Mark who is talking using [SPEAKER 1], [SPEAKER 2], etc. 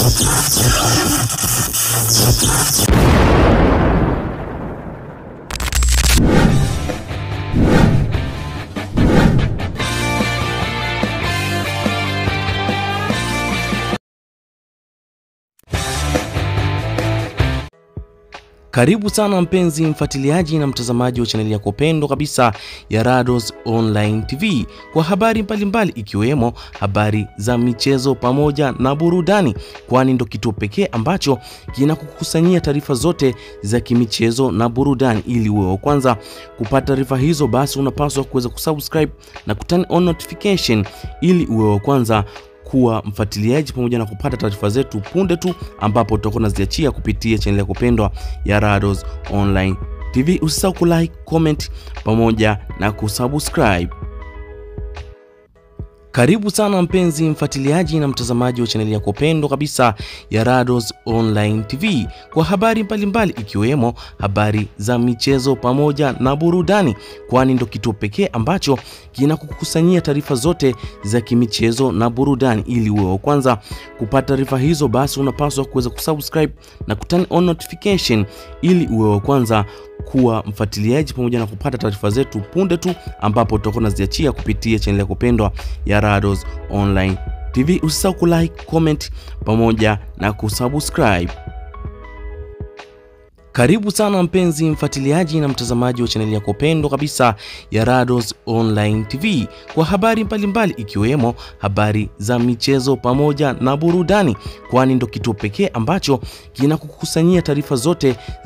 [SPEAKER 1] Karibu sana mpenzi mfuatiliaji na mtazamaji wa chaneli yako pendwa kabisa ya Rados Online TV kwa habari mbalimbali ikiwemo habari za michezo pamoja na burudani, kwani ndo kituo pekee ambacho kinakukusanyia taarifa zote za kimichezo na burudani. Ili uwe wa kwanza kupata taarifa hizo, basi unapaswa kuweza kusubscribe na kuturn on notification ili uwe wa kwanza kuwa mfuatiliaji pamoja na kupata taarifa zetu punde tu ambapo tutakuwa tunaziachia kupitia chaneli yako pendwa ya Rados Online TV. Usisahau kulike, comment pamoja na kusubscribe. Karibu sana mpenzi mfuatiliaji na mtazamaji wa chaneli yako pendwa kabisa ya Rados Online TV kwa habari mbalimbali ikiwemo habari za michezo pamoja na burudani, kwani ndo kituo pekee ambacho kinakukusanyia taarifa zote za kimichezo na burudani. Ili uwe wa kwanza kupata taarifa hizo, basi unapaswa kuweza kusubscribe na kuturn on notification ili uwe wa kwanza kuwa mfuatiliaji pamoja na kupata taarifa zetu punde tu ambapo tutakuwa tunaziachia kupitia chaneli yako pendwa ya Rados Online TV. Usisahau kulike, comment pamoja na kusubscribe. Karibu sana mpenzi mfuatiliaji na mtazamaji wa chaneli yako pendwa kabisa ya Rados Online TV kwa habari mbalimbali ikiwemo habari za michezo pamoja na burudani, kwani ndo kituo pekee ambacho kinakukusanyia taarifa zote